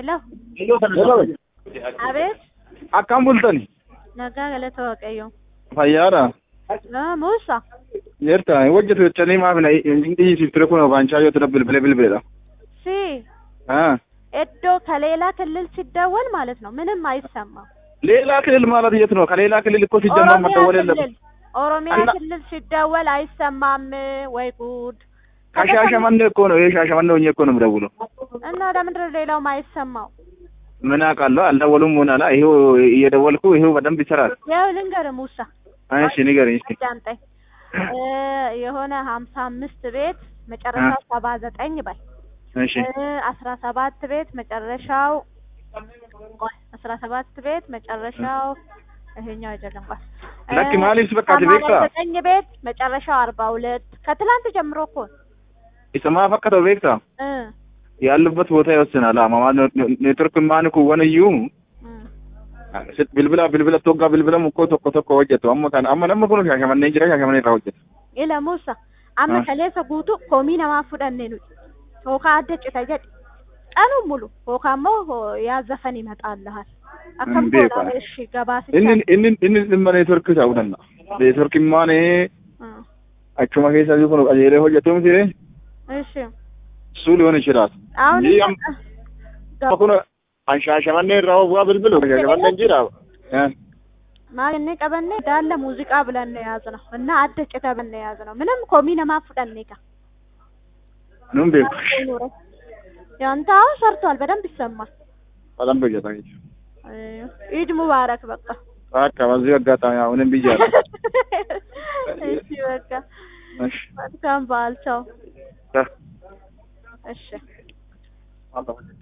Hello. Abeet. Akkam bultani? Nagaa galata Waaqayyoo. Fayyaadha. Ah, Muusaa. Jirta hojjetu jechanii maaf na dhiisiftire kun baanchaa yoo tura bilbile bilbiledha. Si iddoo ከሌላ ክልል ሲደወል ማለት ነው ምንም አይሰማም። ሌላ ክልል ማለት የት ነው? ከሌላ ክልል እኮ ሲጀመር መደወል የለም። ክልል ኦሮሚያ እና- ክልል ሲደወል አይሰማም። ወይ ጉድ! ከሻሸመኔ እኮ ነው። ይሄ ሻሸመኔ ሆኜ እኮ ነው የምደውለው። እና ለምንድን ነው ሌላው ማይሰማው? ምን አውቃለሁ። አልደወሉም ሆናላ። ይሄው እየደወልኩ ይሄው በደንብ ይሰራል። ያው ልንገርህ ሙሳ እሺ ንገረኝ እስኪ። ዳምጠኝ እ የሆነ ሀምሳ አምስት ቤት መጨረሻው ሰባ ዘጠኝ በል እሺ እ አስራ ሰባት ቤት መጨረሻው ቆይ አስራ ሰባት ቤት መጨረሻው ይሄኛው አይደለም ቆይ እ ለክ ማሊስ በቃ ሰማንያ ትቤክታ ዘጠኝ ቤት መጨረሻው አርባ ሁለት ከትላንት ጀምሮ እኮ ነው። ኢሰማ ፈከተው ቤክታ እ ያሉበት ቦታ ይወስናል። አማማ ኔትወርክ ማን ኩወነዩ እ sit bilbila bilbila tokko bilbilamu ko tokko tokko hojjetu amma kan amma namni kun shaashamannee jira shaashamannee irraa hojjetu ila Muusa amma Ah. kaleessa guutuu koomii namaa fudhanne nuti yookaan adda cita jedhi qanuun mulu yookaan immoo ho- yaa zafan ይመጣልሃል akkam Hin beeku. godhaa እሺ gabaasicha inni inni inni dhimma neetworkii ta'uu danda'a neetworkiin maan Ah. achuma keessa jiru kun qajeelee hojjetu miti እሺ suu ሊሆን ይችላል አሁን እንጂ am- amma kun an shaashamannee irraa bu'aa bilbilu shaashamanneen jira ማግኘ ቀበኔ ዳለ ሙዚቃ ብለን ነው የያዝነው እና አደ ጭተ ብለን ነው የያዝነው ምንም ኮሚ ነማ ፍጠኔ ጋ nun beeku ያንተ አሁን ሰርቷል በደንብ ይሰማል በጣም በጀታ አይ፣ ኢድ ሙባረክ በቃ በቃ በዚህ አጋጣሚ አሁንም ብያለሁ እሺ በቃ እሺ መልካም በዓል ቻው እሺ አ-